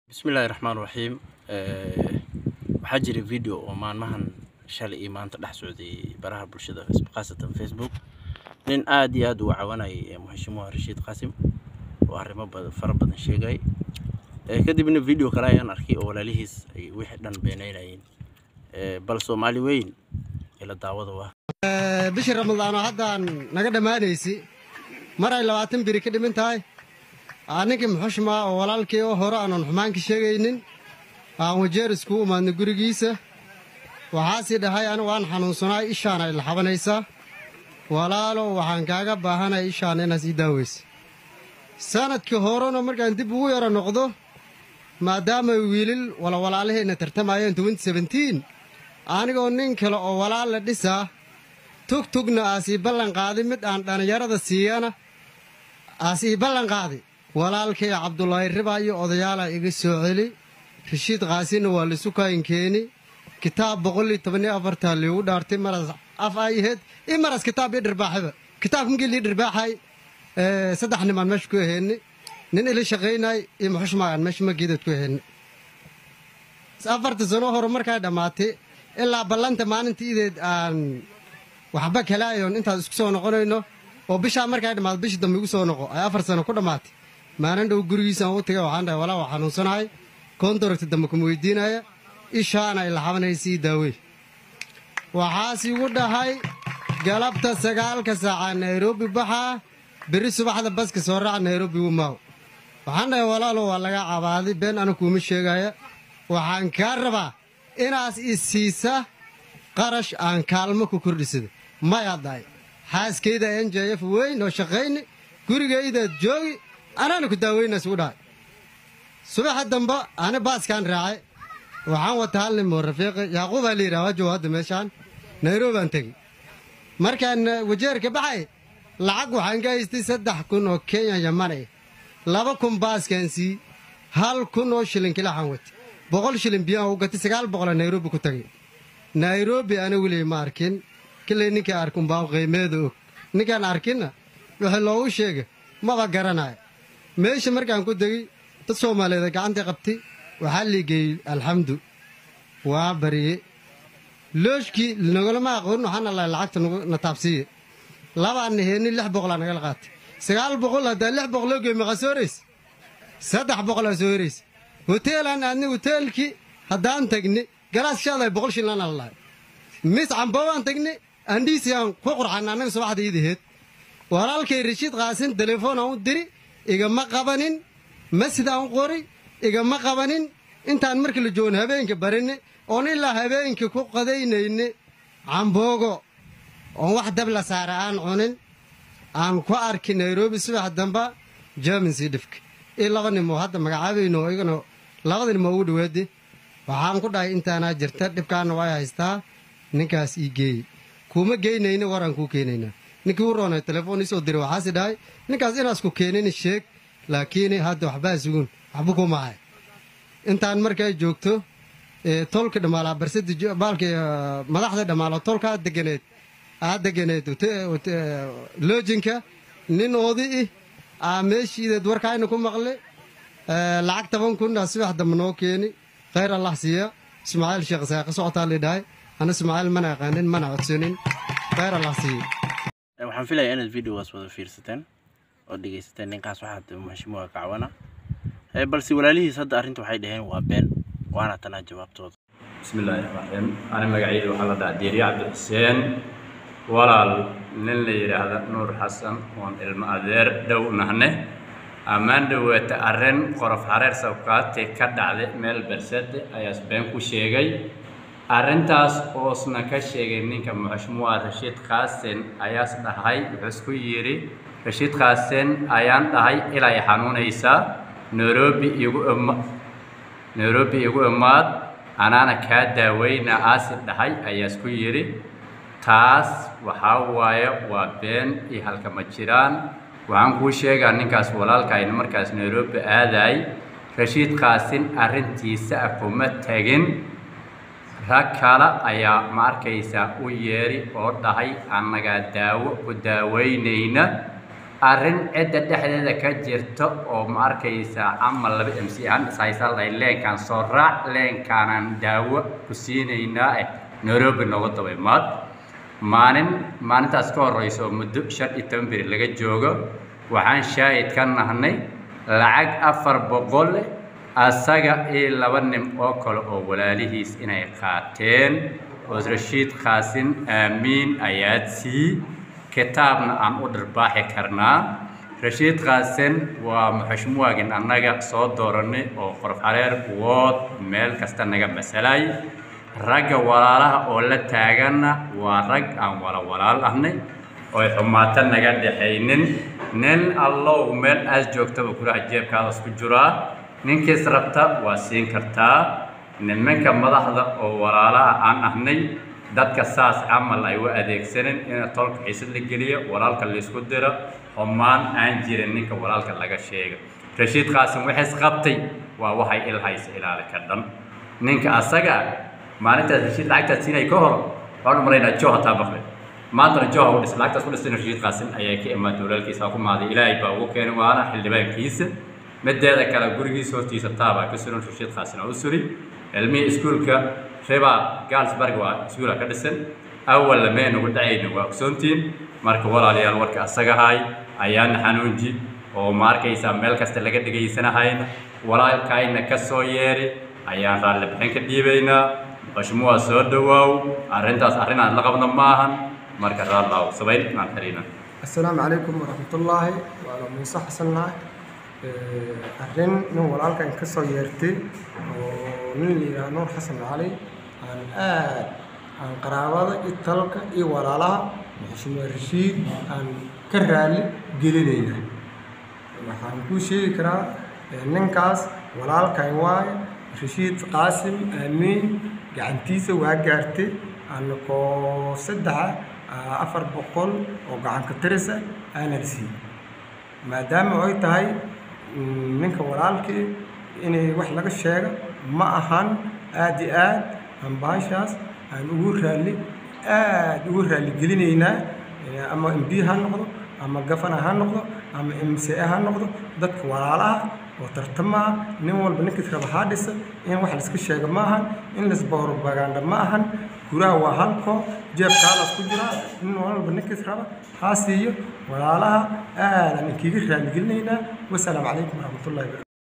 bismillaahi raxmaan raxiim waxaa jira video oo maalmahan shalay iyo maanta dhex socday baraha bulshada khaasatan facebook nin aada iyo aada uga cawanayay muxashimuha rashiid qaasim oo arrimo bad- fara badan sheegay kadibna video kale ayaan arkay oo walaalihiis ay wixii dhan beenaynayeen bal soomaali weyn ila daawada waa bishii ramadaano haddaan naga dhammaanaysi mar ay labaatan biri ka dhiman tahay aa ninkii muxushmaa oo walaalkii oo hore aanan xumaan ka sheegaynin aan wajeer iskugu imaadno gurigiisa waxaasii dhahay anigu waan xanuunsanaay ishaan ay laxabanaysaa walaalo waxaan kaaga baahanay ishaan inaas ii daaweysa sanadkii horena markaan dib ugu yaro noqdo maadaama wiilil walawalaalahayna tartamayeen anigoo nin kale oo walaal la dhisaa tugtugna aas ii ballan qaaday mid aan dhallinyarada siiyana aas ii ballan qaaday walaalkay cabdulaahi ribaa iyo odayaalaa iga soo celi rashiid kaasina waa laisu kaayinkeeni kitaab boqol iyo toban iyo afartaa liigu dhaartay maras af ayaheed i maras kitaab ii dhirbaaxaba kitaabka migii lii dhirbaaxay saddex nimaan meesha ku aheenni nin ila shaqaynay iyo muxushmaagaan meesha mageedad ku aheenni afarta sano hore markay dhammaatay ilaa ballanta maalinta ideed aan waxba kalaayoon intaas isku soo noqonayno oo bishaa markay dhammaado bishii dambe igu soo noqo ay afar sano ku dhammaatay maalin dhow gurigiisaan u tagay waxaan dhahay walaa waa xanuunsanahay koontaragta dambe kuma weydiinaya ishaana ay laxabanaysii daawey waxaas igu dhahay galabta sagaalka saaca nairobi baxaa berri subaxda baska soo raaca nairobi wumaaw waxaan dhahay walaalo waa laga cabaaday been ana kuuma sheegaya waxaan kaa rabaa inaas i siisa qarash aan kaalmo ku kordhisada mayaa dahay xaaskayda n j f weyn oo shaqayni gurigaydaad joogi anaana ku daaweynaas ugu dhahay subaxa damba ani baaskaan raacay waxaan wata hal nin moo rafiiqi yaaquubaa la yidhaha waa jooga hadda meeshaan nayrobaan tegi markaan wajeerka baxay lacag waxaan ka haystay saddex kun oo kenya yamanay laba kun baaskaan sii hal kun oo shilin kilaxaan watay boqol shilin biyaan u gatay sagaal boqola nairobi ku tagay nairobi ana weliy ma arkin kilay ninkai arkin baan qiimeeda og ninkaan arkinna wixii loogu sheega maba garanayo meesha markaan ku degay dad soomaaliyeed gacantii qabtay waxaa liigeeyey alxamdu waa barye looshkii nagolama aqoon waxaana lahay lacagta na taabsiiye labaanna heenin lix boqolaa nagala qaatay sagaal boqol haddaa lix boqol loo geey maqa soo horaysa saddex boqolaa soo horaysa hoteelaan aadni hoteelkii haddaan tagni galaas shaaday boqol shillaan ala lahay mis cambowaan tagni andhiisiyaan ku qurxan annaga subaxda iidaheed walaalkay rashiid qaasin telefoon aan u diri igama qabanin masjid aan u qori igama qabanin intaan markii la joogno habeenka barinni oon ilaa habeenka ku qadaynayni camboogo oon wax dab la saara aan cunin aan ku arki nairobi subax damba jermansii dhifka io laba nin oo hadda magacaabayno igana labada nin moo ugu dhawaade waxaan ku dhahay intaanaa jirta dhibkaana waa haystaa ninkaas ii geeyey kuuma geynayna waraan kuu keenaynaa ninkii u roonay telefoon iisoo diray waxaasi dhahay ninkaas inaas ku keenin sheeg laakiin hadda waxbaa sugun waxba kumahay intaan markay joogto tolka dhammaalaa barsada baalka madaxda dhammaala tolka aad deganeed aad deganeed loojinka nin oodi ih aa meeshiideed warkaayna ku maqle lacag toban kun aa subax dambe noo keeni khayr allah siiya ismaaciil sheekh saaqi socotaa lidhahay ana ismaaciil mana aqaanin mana codsanin khayr allah siiya waxaan filayaa inaad videogaas wada fiirsateen oo dhegaysateen ninkaas waxaad muxashimuha kacwana balse walaalihiis hadda arrinta waxay dhaheen waa been waana tanaa jawaabtooda bismi illaahi raxmaan raxiim ani magacayda waxaa la dhahaa diiriye cabdixuseen walaal nin la yidhaahda nuur xasan oon ilmo adeer dhow nahne ammaan dhoweeta arrin qorof xareer sabkaate ka dhacday meel bersade ayaas been ku sheegay arrintaas oosna ka sheegay ninka muxashmuwa rashiid qaasin ayaas dhahay wuxuu isku yidhi rashiid qaasin ayaan dhahay ilay xanuunaysaa nairobi igu ima nairobi igu imaad anaana kaa daaweyna aasi dhahay ayaa isku yidhi taas waxaa waaye waa been iyo halkama jiraan waxaan kuu sheegaa ninkaas walaalkaayna markaas nairobi aadaay rashiid qaasin arrintiisa ah kuma tegin rag kale ayaa ma arkaysaa u yeeri oo dhahay annagaa daawo ku daaweynayna arrin cidda dhexdeeda ka jirta oo ma arkaysaa ama laba m c aan ishaysan lahay leenkaan soo raac leenkaanaan daawo ku siinaynaa eh nairobi nooga daba imaad maalin maalintaas ka horeysa oo muddo shan iyo toban beri laga joogo waxaan shaahid ka nahnay lacag afar boqol asaga iyo laba nin oo kale oo walaalihiis inay qaateen oo rashiid qaasin aamiin ayaad sii kitaabna aan u dharbaaxi karnaa rashiid qaasin waa muxushmuwaagin annaga soo dooranay oo qorof xareer wood meel kasta naga masalay ragga walaalaha oo la taaganna waa rag aan wala walaal ahnay oy xumaato naga dhaxaynin nin allow meel aas joogtaba kulaha jeebkaadaas ku jiraa ninkiis rabta waa siin kartaa nimanka madaxda oo walaalaha aan ahnay dadka saas camal ay u adeegsanin in tolka xiisad la geliyo walaalka laysku diro xumaan aan jirin ninka walaalka laga sheega rashiid qaasim wixiis qabtay waa waxay ilhaysa ilaali ka dhan ninka asaga maalintaas rashiid lacagtaas siinay ka hor waxaan u maraynaa jo hataa maqlay maantana joha u dhis lacagtaas ku dhistay rashiid qaasim ayaa ka imaada walaalkiisa ku maaday ilaahay baa ugu keenay waana xildhibaankiisa mideeda kale gurigiisa hortiisa taabaa ka suran rashiid qaasim oo u suri ilmihii iskuulka riba galsburg waa iskuula ka dhisan awal lameen ugu dhacayna waa ogsoontiin marka walaalayaal warka asagahay ayaana xanuunji oo ma arkaysaa meel kasta laga dhegaysanahayna walaalkayna ka soo yeeri ayaan raalli bixin ka dhiibaynaa muqashmuwaa soo dhawaaw arrintaas arrin aan la qabno maahan marka raallaaw sabayn aan xiriina السلام عليكم ورحمة الله وأنا موسى حسن ناي arrin nin walaalkan ka soo yeertay oo nin la yidhaha nuur xasan cali aan aad aan qaraabada iyo talka iyo walaalaha maxshume rashiid aan ka raali gelinayna waxaan kuu sheegi karaa ninkaas walaalkan waaye rashiid qaasim aamiin gacantiisa waa gaartay anakoo saddexa afar boqol oo gacanka tirisa aanan siin maadaama ay tahay ninka walaalkii inay wax laga sheego ma ahan aada iyo aad aan baashaas aan ugu raalli aad ugu raalli gelinaynaa ama mb ha noqdo ama gafana ha noqdo ama mca ha noqdo dadka walaalaha oo tartamaha nin walba ninkiis raba haa dhisa in wax laiska sheego ma ahan in laisbarbaganda ma ahan guraha waa halkoo jeebkaadaas ku jiraa nin walba ninkiis raba haa siiyo walaalaha aadaan inkiga raalli gelinaynaa wasalaamu calaykum waraxmatullahi wabarakatu